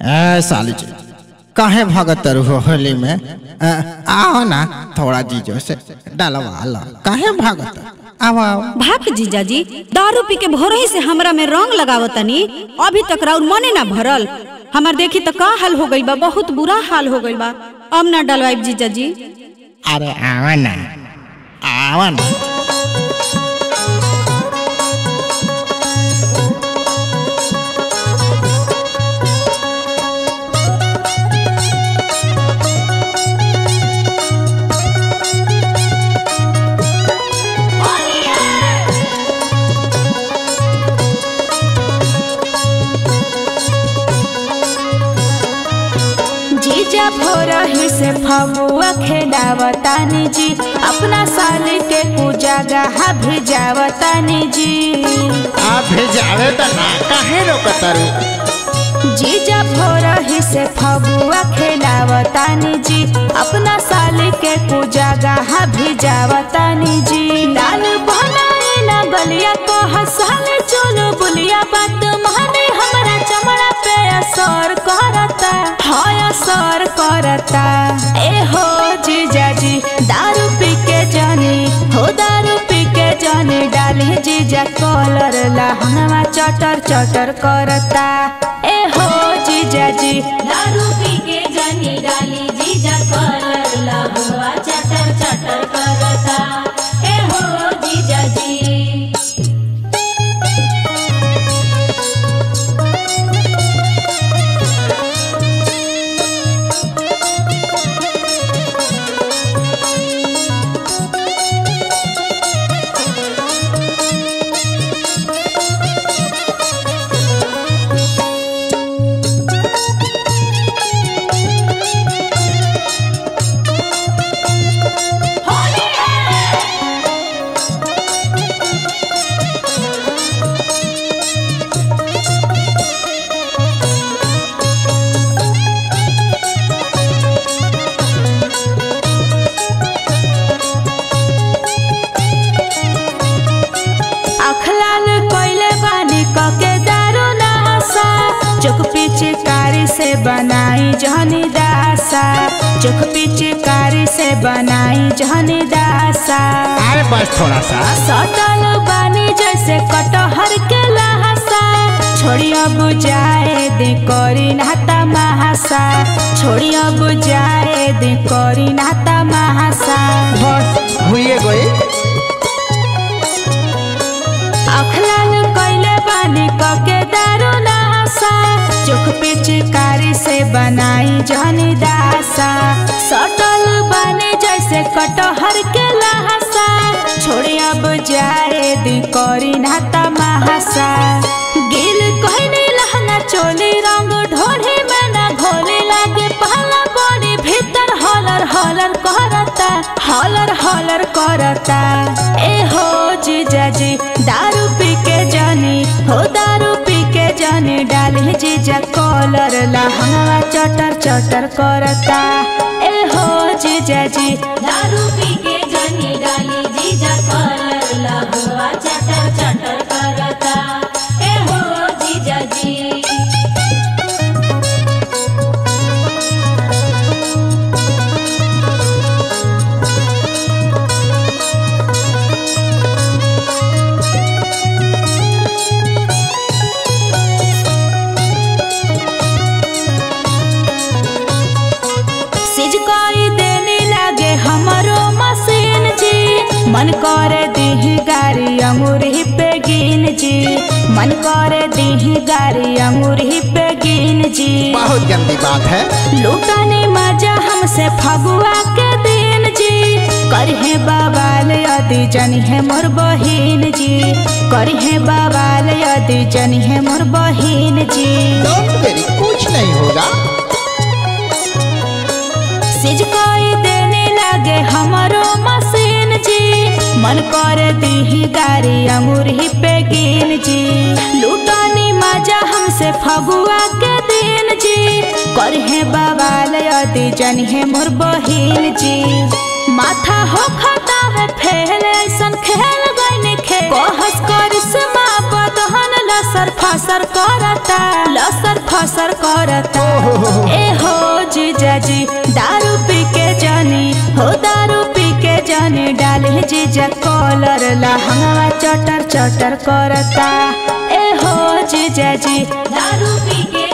ए साली जी काहे भागत रहो होली में अ, आओ ना थोड़ा जीजो से डलवा लो काहे भागत आओ आओ भाग जीजाजी दारू पी के भोरही से हमरा में रंग लगावतनी अभी तक राउर मने ना भरल हमार देखी तो का हाल हो गइल बा बहुत बुरा हाल हो गइल बा अब ना डलवाइब जीजाजी अरे आओ ना आओ ना जीजा भोरही से फगुआ खेलावतानी जी अपना साल के पूजा गहा भिजावतानी जी आप भेजावे तो ना काहे रोकत रू जीजा भोरही से फगुआ खेलावतानी जी अपना साल के पूजा गहा भिजावतानी जी लाल बनाए ना गलिया को हंसाले चलो बुलिया बात माने हमरा चमड़ा पे असर करता हाय असर करता ए हो जीजा जी दारू पी के जानी हो दारू पी के जानी डाली जीजा कॉलर लहंगवा चटर चटर करता ए हो जीजा जी दारू पी के जानी डाली जीजा कॉलर लहंगवा चटर चटर करता ए हो जीजा जी अखलाल कोइले बानी कके दारू नहसा चोक पिचकारी से बनाई जहनी दासा चोक पिचकारी से बनाई जहनी दासा अरे बस थोड़ा सा सटल बानी जैसे कटहर के लहसा छोड़िया बुझाए दे करी नाता महासा छोड़िया बुझाए दे करी नाता महासा बस हुई गई अखलाल कैले बानी कके दारू नहसा चोख पिचकारी से बनाई जहनी दासा सटल बानी जैसे कटहर के लहसा छोड़ी अब जाए दी करी नाता महासा गिल कहनी लहंगा चोली रंग ढोली में ना घोली लागे पहला बड़ी भीतर हॉलर हॉलर करता हॉलर हॉलर करता ए हो जीजा जी दारू पी के जानी हो दारू पी के जानी डाली जीजा कॉलर लहंगा चटर चटर करता ए हो जीजा जी दारू पी के जानी डाली जीजा कॉलर लहंगा चटर चटर करता ए हो जीजा जी सिज कोई देने लागे हमरो मशीन जी मन करे दीही गारी अंगूरी पे गिन जी मन करे दीही गारी अंगूरी पे गिन जी बहुत गंदी बात है लूटाने मजा हमसे फगुआ के दिन जी करहे बवाल यदि जनी है मोर बहिन जी करहे बवाल यदि जनी है मोर बहिन जी डोंट वेरी कुछ नहीं होगा सिज कोई देने लगे हमारो मशीन जी मन कर दीही गारी अंगूरी पे गिन जी लूटानी मजा हमसे फगुआ के दिन जी करहे बवाल यदि जनी है मोर बहिन जी माथा हो खता में फेल ऐसन खेल गईन खेल कहस करिश्मा बदहन लसर फसर करता लसर फसर करता ए हो जीजाजी दारू पी के जानी हो दारू पी के जानी डाले जीजा कॉलर लहंगा चटर चटर करता ए हो जीजाजी दारू पी के